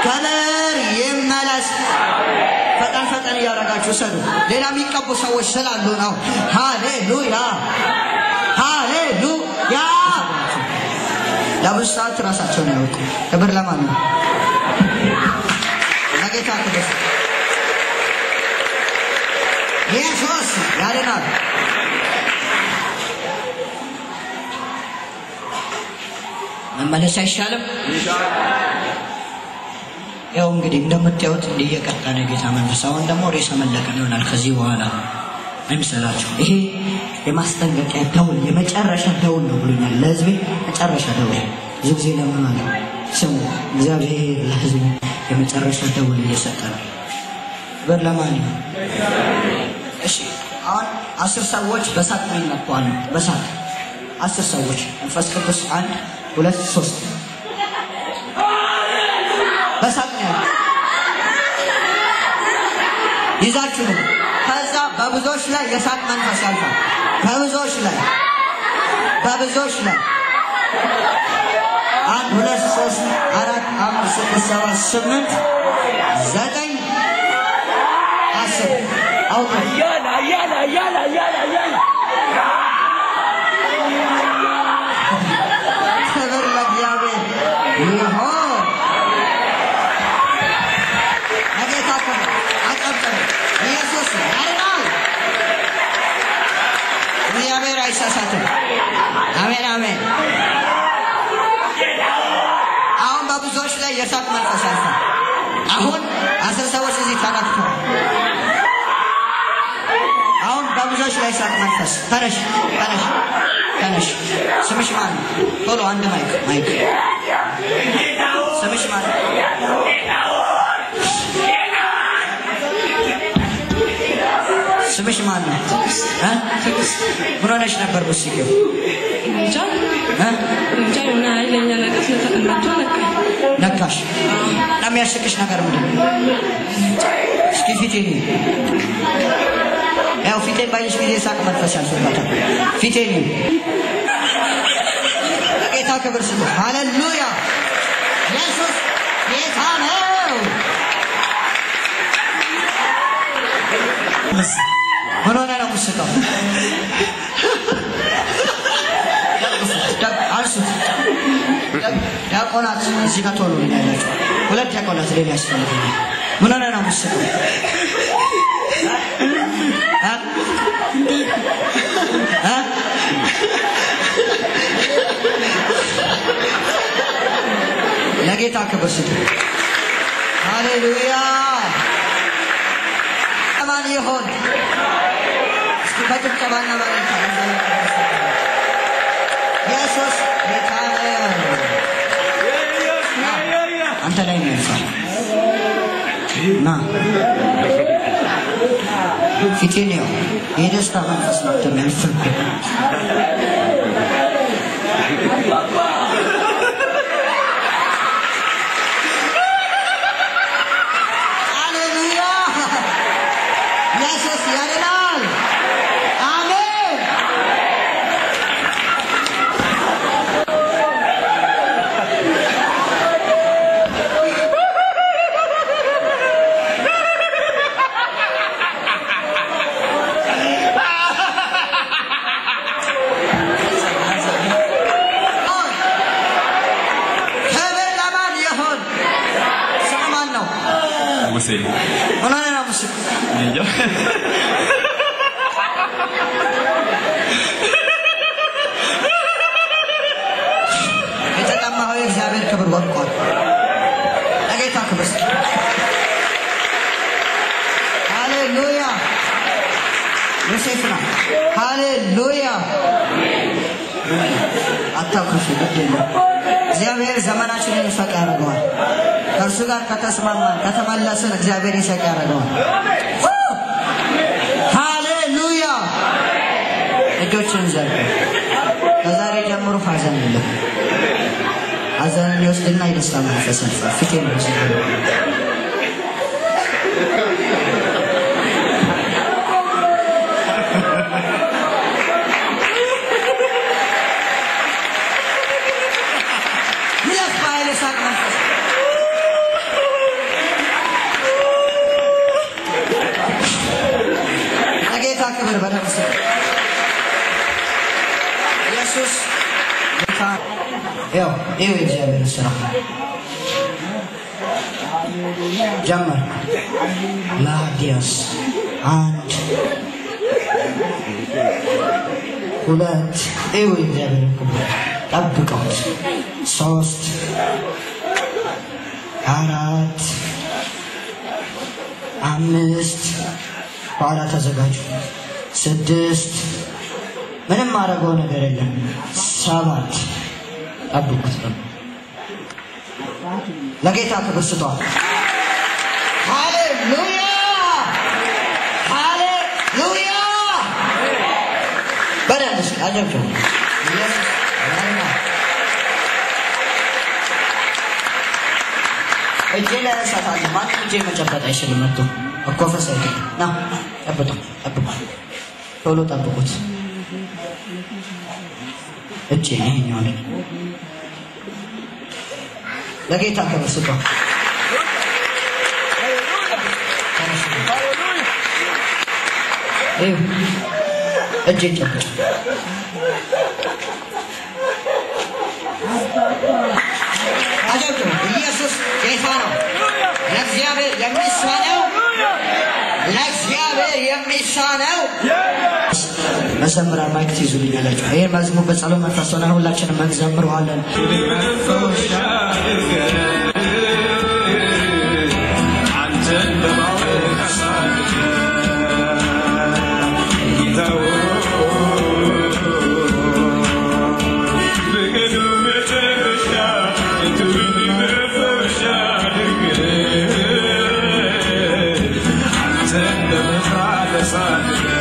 ክብር ይመለስ። ፈጠን ፈጠን እያደረጋችሁ ሰዱ። ሌላ የሚቀቡ ሰዎች ስላሉ ነው። ሃሌሉያ ሃሌሉያ። ለብዙ ሰዓት ራሳቸውን ያውቁ። ክብር ለማን ነው? ለጌታ ክብር። ኢየሱስ ያድናል። መመለስ አይሻልም? ያው እንግዲህ እንደምታዩት እንዲህ እየቀጠለ ጌታ መንፈስ አሁን ደግሞ ሬሳ መለቀም ይሆናል ከዚህ በኋላ አይምሰላችሁ። ይሄ የማስጠንቀቂያ ደውል የመጨረሻ ደውል ነው ብሎኛል። ለህዝቤ መጨረሻ ደውል። ብዙ ጊዜ ለምናል ስሙ። እግዚአብሔር ለህዝቡ የመጨረሻ ደውል እየሰጠ ነው። በር ለማን ነው? እሺ አሁን አስር ሰዎች በሳት ነው ይነኳሉ። በሳት አስር ሰዎች መንፈስ ቅዱስ አንድ ሁለት ሶስት በሳት ነው ያሉት። ይዛችሁ ነው። ከዛ በብዙዎች ላይ የሳት መንፈስ ያልፋል። በብዙዎች ላይ በብዙዎች ላይ አንድ ሁለት ሶስት አራት አምስት ስድስት ሰባት ስምንት ዘጠኝ አስር አውጡ። ክብር ለእግዚአብሔር ይሁን። ለጌታ ክብር አጨብጭቡ። ኢየሱስ ያድናል። እግዚአብሔር አይሳሳትም። አሜን አሜን። አሁን በብዙዎች ላይ የእሳት መንፈስ አልፏል። አሁን አስር ሰዎች እዚህ ተነክተዋል። አሁን በብዙዎች ላይ እሳት መንፈስ ተነሽ ተነሽ ተነሽ። ስምሽ ማን ነው? ቶሎ አንድ ማይክ ማይክ። ስምሽ ማን ነው? ስምሽ ማን ነው? እ? ምን ሆነሽ ነበር ብትስቂው? እንጃ እ? እንጃ የሆነ ኃይለኛ ነገር ስለተቀናቸው ነካኝ። ነካሽ? እና የሚያስቅሽ ነገር ምንድን ነው? እስኪ ፊቴን እዩ። ያው ፊቴን ባየሽ ጊዜ ሳቅ መንፈስ ያልፍበታል። ፊቴን እዩ። ለጌታ ክብር ስጡ። ሃሌሉያ! ኢየሱስ ጌታ ነው። ምን ሆነ ነው የምትስቀው? ደግ- አንሱት። ዲያቆናት እዚህ ጋር ቶሎ ነው ያላችሁ። ሁለት ዲያቆናት ሌላ ያስፈልገኛል። ምን ሆነ ነው የምትስቀው? እ? እ? ለጌታ ክብር ስጡ። ሃሌሉያ ማን ይሆን? እስኪ በጭብጨባና በእልልታ ኢየሱስ ጌታ ነው። አንተ ላይ ነው ያልፋል። ና ፊቴን ያው የደስታ መንፈስ ነው የሚያልፍብህ። ሃሌሉያ ኢየሱስ ያድናል። አሜን። ክብር ለማን ይሁን? ስም ማን ነው? ሙሴ ምን ሆነ ነው ምስል እንጃ የተጠማኸው የእግዚአብሔር ክብር ወድቋል። ለጌታ ክብር ስጥ። ሃሌሉያ ዮሴፍ ነው። ሃሌሉያ አታኩርፉ፣ ግድ የለም። እግዚአብሔር ዘመናችንን ይፈቅ ያደርገዋል። ከእርሱ ጋር ከተስማማን ከተመለስን እግዚአብሔር ይሰቅ ያደርገዋል። ሃሌሉያ እጆችን ዘርጉ። ከዛሬ ጀምሮ ሀዘን የለም። ሀዘንን ይወስድና የደስታ መንፈስ ያልፋል። ፊቴን ይወስድ ይለፍ በኃይል የሳቅ መንፈስ በደንብ ስሙ። ኢየሱስ ጌታ ያው ይኸው የእግዚአብሔር ስራ ጀመር ላዲያስ አንድ ሁለት ይኸው የእግዚአብሔር ክብር ጠብቀውት ሶስት አራት አምስት በኋላ ተዘጋጁ ስድስት ምንም ማድረገው ነገር የለም ሰባት ጠብቁት ለጌታ ክብር ስጧል ሃሌሉያ ሃሌሉያ በደንብ እስኪ አጨብጭቡ ኢየሱስ ያድናል። እጄ ላይ እሳታለሁ ማንም እጄ መጨበጥ አይችልም መጥቶ እኮፈስ አይደል ና ጠብጡ ጠብቁ ቶሎ ጠብቁት እጄ ይሄኛው ላይ ለጌታ ክብር ስጧ እጄን ጨብጭ አጨብጭቡ ኢየሱስ ጌታ ነው ለእግዚአብሔር የሚሳነው ለእግዚአብሔር የሚሳነው መዘምራን ማይክ ትይዙልኛላችሁ ይህን መዝሙር በጸሎት መንፈስ ሆነን ሁላችንም እንዘምረዋለን አንተን በማወቅ አሳድገ በቀኑ መጨረሻ የትውልድ መፈወሻ አድርገህ አንተን በመፍራት አሳድገህ